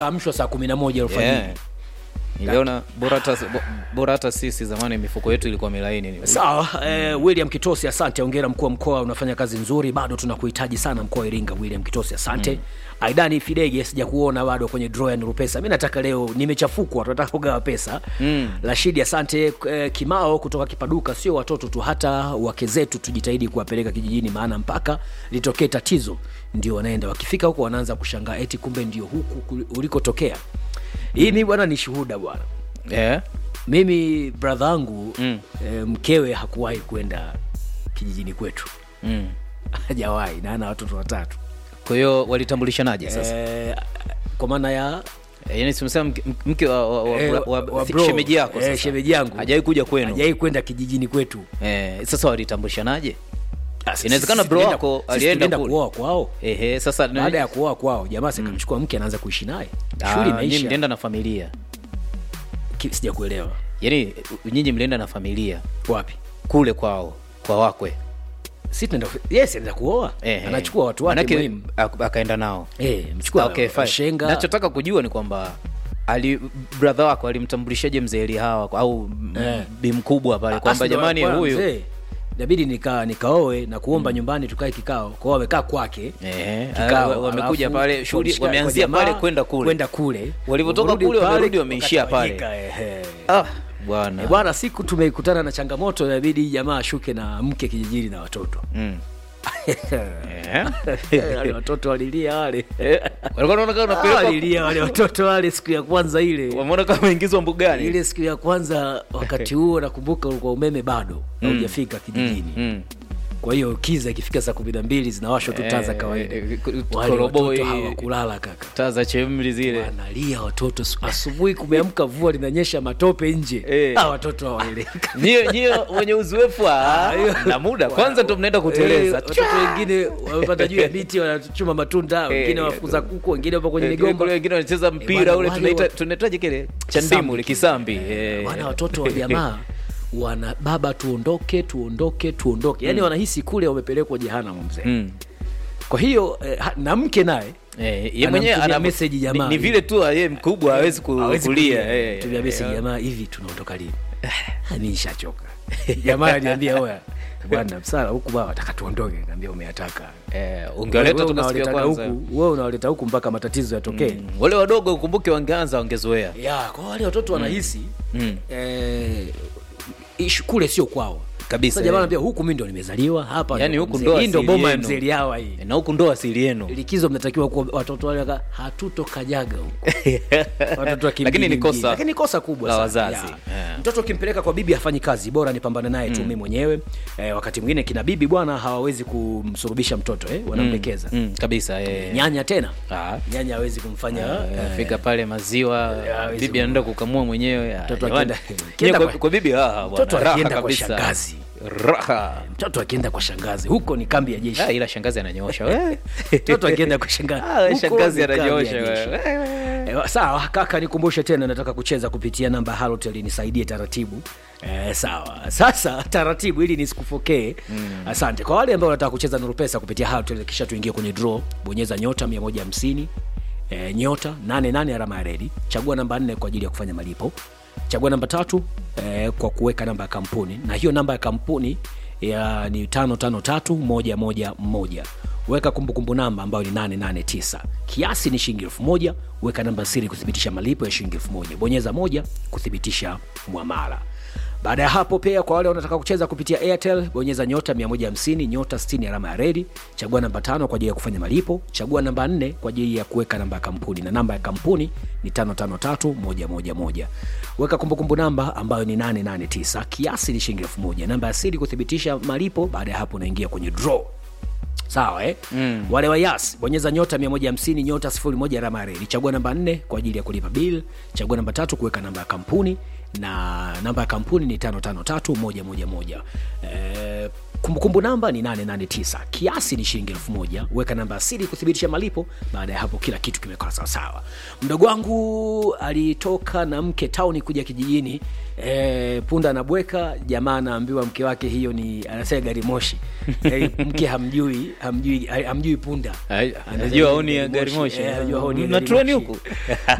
amshwa saa kumi na moja alfajiri yeah. niliona bora hata bo- bora hata sisi zamani mifuko yetu ilikuwa milaini sawa eh, william kitosi asante ongera mkuu wa mkoa unafanya kazi nzuri bado tunakuhitaji sana mkoa wa iringa william kitosi asante mm. aidani fidege sija kuona bado kwenye draw ya nuru pesa mi nataka leo nimechafukwa tunataka kugawa pesa mm. rashidi asante eh, kimao kutoka kipaduka sio watoto tu hata wake zetu tujitahidi kuwapeleka kijijini maana mpaka litokee tatizo ndio wanaenda wakifika huko wanaanza kushangaa eti kumbe ndio huku kul- ulikotokea hii mi bwana ni shuhuda bwana yeah. mimi bradha yangu mm. e, mkewe hakuwahi kwenda kijijini kwetu mm. hajawahi na ana watoto watatu kwa hiyo walitambulishanaje sasa e, kwa maana ya e, yani simsema mke, mke wa, wa, wa, eh, wa, wa wa bro, shemeji yako eh, sasa shemeji yangu hajawahi kuja kwenu hajawahi kwenda kijijini kwetu eh, sasa walitambulishanaje Ah, sisi- Inawezekana sisi bro tulienda- wako sisi alienda tulienda kule. kuoa kwao Ehe, sasa baada ya kuoa kwao jamaa sikamchukua mke anaanza kuishi naye shughuli Ah, nyinyi imeisha mlienda na familia Ki- sijakuelewa yaani nyinyi mlienda na familia wapi kule kwao kwa wakwe si tunaenda yes anaenda kuoa Ehe. anachukua watu wake Manake, muhimu ak- akaenda nao eh mchukua okay, fine. shenga nachotaka kujua ni kwamba ali brother wako alimtambulishaje mzee Elihawa au Eh. eh. bi mkubwa pale kwamba Asi ndo jamani alikuwa huyu mzee. inabidi nika nikaoe na kuomba nyumbani tukae kikao kwao wamekaa kwake Ehe, kikao, wa- wamekuja alafu pale shughuli wameshika- wameanzia kwa jamaa, pale kwenda kule kwenda kule Walivyotoka Warudi kule, pale, wamerudi wameishia pale. wakatawanyika, ehe. ah, bwana Eh, bwana siku tumekutana na changamoto inabidi jamaa ashuke na mke kijijini na watoto mm. Eh, wale watoto walilia wale walikuwa wanaona kama Ah, unapelekwa walilia wale watoto wale siku ya kwanza ile wameona kama ingizwa mbugani ile siku ya kwanza wakati huo nakumbuka ulikuwa umeme bado haujafika kijijini mm. kwa hiyo kiza ikifika saa kumi na mbili zinawashwa tu taa za Eh, kawaida eh, eh, wale koroboi. watoto hawakulala kaka taa za chemli zile wanalia watoto asubuhi kumeamka vua linanyesha matope nje Eh. ah, watoto hawaeleweka nyie nyie wenye uzoefu ah, na muda kwanza ndo mnaenda kuteleza Eh, watoto wengine wamepanda juu ya miti wanachuma matunda wengine Eh, wafukuza kuku wengine wapo kwenye Eh, migomba kule wengine wanacheza mpira bwana, ule wale tunaita wa- tunaitaje kile Kisambi chandimu ile kile. kisambi eh. wana watoto wa jamaa wana baba tuondoke tuondoke tuondoke yaani wanahisi kule wamepelekwa jehanamu mzee Mm. kwa hiyo eh, ha- na mke naye Eh, ye mwenyewe Anamtumia ana message jamaa. ni, ni vile tu yeye mkubwa hawezi ku- hawezi kulia eh. tumia message jamaa hivi tunaondoka lini Ah, mi nishachoka jamaa aliniambia oya bwana msala huku baa wataka tuondoke kaambia umeyataka Eh, ungewaleta Wewe tu siku ya unawaletaga kwanza huku wewe unawaleta huku mpaka matatizo yatokee Mm. wale wadogo ukumbuke wangeanza wangezoea ya kwa wale watoto wanahisi Mm. eh, ishu kule sio kwao Kabisa, Sasa jamaa eh. anambia huku mi ndo nimezaliwa hapa Yaani ndo huku mzee- ndo hii ndo asili boma ya yenu. mzee Liawa hii na huku ndo asili yenu likizo mnatakiwa kuwa watoto wale waka hatutokajaga huko watoto wa Lakini ni kimjini kosa mjini. Lakini ni kosa kubwa la sana. wazazi. Ya. Yeah. mtoto ukimpeleka kwa bibi hafanyi kazi bora nipambane naye tu mimi mwenyewe eh, wakati mwingine kina bibi bwana hawawezi kumsurubisha mtoto eh, wanamlekeza mm, kabisa eh. nyanya tena Ah. nyanya hawezi kumfanya Eh, fika pale maziwa hawezi bibi anaenda kukamua mwenyewe ah, Mtoto jamani. akienda- Nyie akienda kwa, kwa- kwa bibi raha bwana, Mtoto raha akienda kwa kabisa. shangazi. raha mtoto akienda kwa shangazi huko ni kambi ya jeshi Ah, ila shangazi ananyosha we. mtoto akienda kwa shangazi Ah, huko shangazi ni kambi ya ananyosha jeshi. we. Eh, sawa kaka nikumbushe tena nataka kucheza kupitia namba halotel nisaidie taratibu Eh, sawa sasa taratibu ili nisikufokee mm. asante kwa wale ambao wanataka kucheza nuru pesa kupitia halotel kisha tuingie kwenye draw bonyeza nyota 150 eh, nyota 88 alama ya redi chagua namba 4 kwa ajili ya kufanya malipo chagua namba tatu eh, kwa kuweka namba ya kampuni na hiyo namba ya kampuni ya ni 553111 weka kumbukumbu namba ambayo ni 889 kiasi ni shilingi elfu moja weka namba siri kuthibitisha malipo ya shilingi elfu moja bonyeza moja kuthibitisha mwamala baada ya hapo pia kwa wale wanataka kucheza kupitia airtel bonyeza nyota 150 nyota 60 alama ya redi chagua namba tano kwa ajili ya kufanya malipo chagua namba 4 kwa ajili ya kuweka namba ya kampuni na namba ya kampuni ni 553111 weka kumbukumbu namba ambayo ni 889 kiasi ni shilingi elfu moja namba ya siri kuthibitisha malipo baada ya hapo unaingia kwenye draw sawa eh? mm. wale wa yas bonyeza nyota 150 nyota 01 alama ya reli chagua namba 4 kwa ajili ya kulipa bill chagua namba tatu kuweka namba ya kampuni na namba ya kampuni ni 553111 eh, kumbukumbu namba ni 889 kiasi ni shilingi elfu moja weka namba ya siri kuthibitisha malipo baada ya hapo kila kitu kimekaa sawasawa mdogo wangu alitoka na mke tauni kuja kijijini e, punda anabweka jamaa anaambiwa mke wake hiyo ni anasema gari moshi e, mke hamjui hamjui hamjui punda Ai, Anasema anajua ni honi ya gari moshi Eh, anajua honi ya na gari treni moshi. huku